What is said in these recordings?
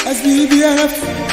SBBF.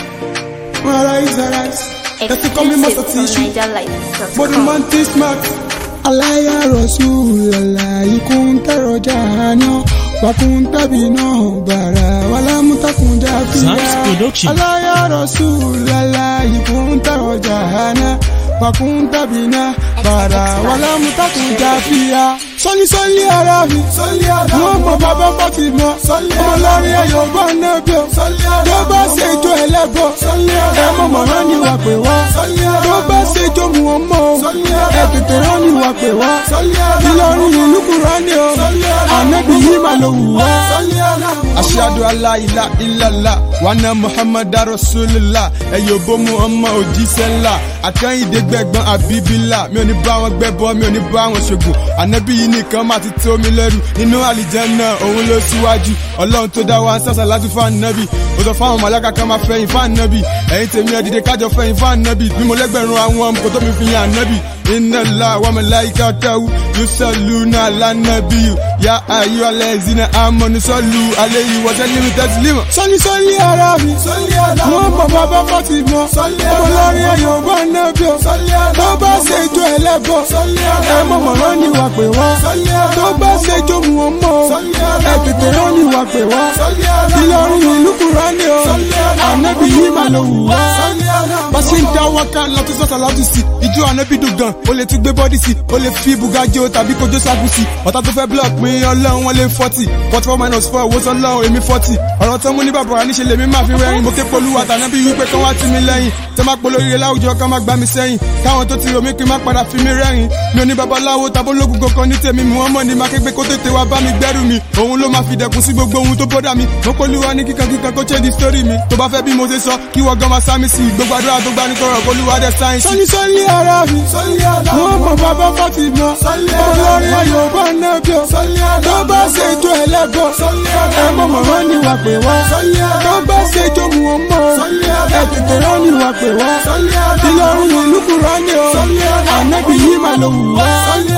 Arise, arise. That's the coming master Exclusive from tissue. NigerLife.com. Body man this smart. Alaya Rasulullah ikunta rojana wakunta bina bara wala mutakunja Zams Production. Alaya Rasulullah ikunta rojana wakunta bina bara wala mutakunja fiya. Sọ́lí sọ́lí ara mi. Sọ́lí ara mi. Wọ́n mọ bàbá Fati mọ́. Sọ́lí ara mi. Ọlọ́rin ayọ̀ bá nẹ́bí o. Sọ́lí ara mi. Tó bá ṣe ijó ẹlẹ́bọ̀. Sọ́lí ara mi. Ẹ mọ̀ mọ̀ rán ni wà pé wá. Sọ́lí ara mi. Tó bá ṣe ijó mu wọn mọ́ o. Sọ́lí ara mi. Ẹ tètè rán ni wà pé wá. Sọ́lí ara mi. Ìlọrin ìlú kúrọ́ ni o. Sọ́lí ara mi. Ànábì yìí máa lò wù wá. Sọ́lí ara mi. Aṣáájú aláìlá ìlàlá wàná Muhammad Rasulillah ẹ̀yọ̀ bó mu ọmọ òjíṣẹ́ ńlá àkẹ́yìndé gbẹ̀gbọ́n àbíbílà mi ò ní bá wọn gbẹ́bọ mi ò ní bá wọn ṣògùn ànábì yìí nìkan máa ti tó mi lẹ́rù nínú àlìjẹ́nà òun ló síwájú ọlọ́run tó dá wa ń sàṣà láti fún ànábì ó sọ fáwọn màláka kan máa fẹ̀yìn fún ànábì ẹ̀yin tèmi ẹ̀ dìde kájọ fẹ̀yìn fún ànábì bí mo lẹ́gbẹ̀rún àwọn ọmọ kò tó mi fi yan ànábì inna allah wa malaikatahu yusalluna ala nabiyyu ya ayyuhallazina amanu sallu alayhi wa sallimu taslima. sọ́lí sọ́lí ara mi. sọ́lí ara mi. wọ́n mọ bàbá fati mọ́. sọ́lí ara mi. ọmọlọ́rin ayọ̀ bá nẹ́bí o. sọ́lí ara mi. tó bá ṣe jó ẹlẹ́bọ̀. sọ́lí ara mi. ẹ mọ̀ mọ̀ rán ni wà pé wá. sọ́lí ara mi. tó bá ṣe jó mu wọn mọ́ o. sọ́lí ara mi. ẹ tètè rán ni wà pé wá. sọ́lí ara mi. Ìlọrin ìlú kúrọ́ ni o. sọ́lí ara mi. ànábì yìí máa lò wù wá. sọ́lí ara mi. bá ṣe ń dá wákà lọ́tún sọ́sà lọ́tún sí ijó ànábì dùn gan o lè tún gbé bọ́dí sí o lè fi bugajo tàbí kojú sábù sí ọ̀tá tó fẹ́ block mi ọlọ́run wọn lé forty forty four minus four owó sọ lọ́run èmi forty ọ̀rọ̀ tó mú ní bàbá níṣẹ́ lèmi máa fi rẹ́rìn mo ké polúwa tànábì wípé kán wá tì mí lẹ́yìn tó má polóríire láwùjọ kán má gbá mi sẹ́yìn káwọn tó ti rò mí kí n má padà fi mí rẹ́rìn mi ò ní babaláwo tabológun kankan ní tèmi mi wọ́n mọ̀ ní máa kégbé kó tètè wá bá mi gbẹ́rù mi òun ló máa fi dẹ̀kun sí gbogbo ohun tó bọ́dà mi mo polúwa ní kíkan kíkan kó change the story mi tó bá fẹ́ bí mo ṣe sọ kí wọ́n gan máa sá mi sí gbogbo àdúrà tó gbani tọrọ polúwa dẹ̀ sáyẹ̀nsì. sọ́ni sọ́ni ara mi sọ́ni ara mi wọ́n mọ̀ bàbá fati mọ́ ọlọ́rin ayọ̀ bá nẹ́bí o tó bá ṣe jó ẹlẹ́bọ̀ ẹ mọ̀ mọ̀ rán ni wà pé wá tó bá ṣe jó mu wọn mọ́ ẹ tètè rán ni wà pé wá Ìlọrin ìlú kúrọ́ ni o ànábì yìí máa lò wù wá.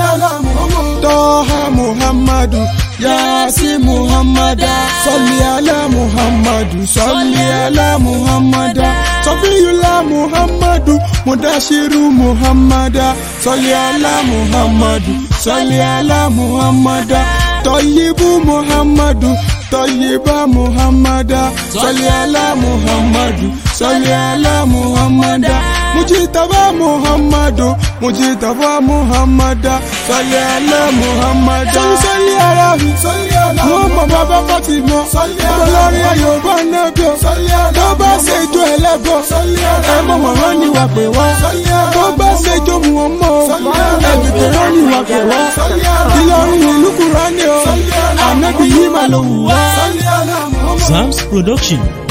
Tọ́ha Muhammadu Yasi Muhammada Sọlí alá Muhammadu Sọlí alá Muhammada Sọfíyùlá Muhammadu Mudashiru Muhammada Sọlí alá Muhammadu Sọlí alá Muhammada Tọ́yìbù Muhammadu Tọ́yìbá Muhammada Sọlí alá Muhammadu Sọlí alá Muhammada Mujitaba Muhammadu Mujitaba Muhammada Sọlí alá Muhammada. Sọlí sọlí ara mi. Wọ́n mọ bàbá Fati mọ́. Ọlọ́rin ayọ̀ bá nẹ́bí o. Tó bá ṣe ijó ẹlẹ́bọ̀. Ẹ mọ̀ mọ̀ rán ni wà pé wá. Tó bá ṣe ijó mu wọn mọ́ o. Ẹ tètè rán ni wà pé wá. Ìlọrin ìlú kúrọ́ ni o. Ànábì yìí máa lò wù wá. Zams Production.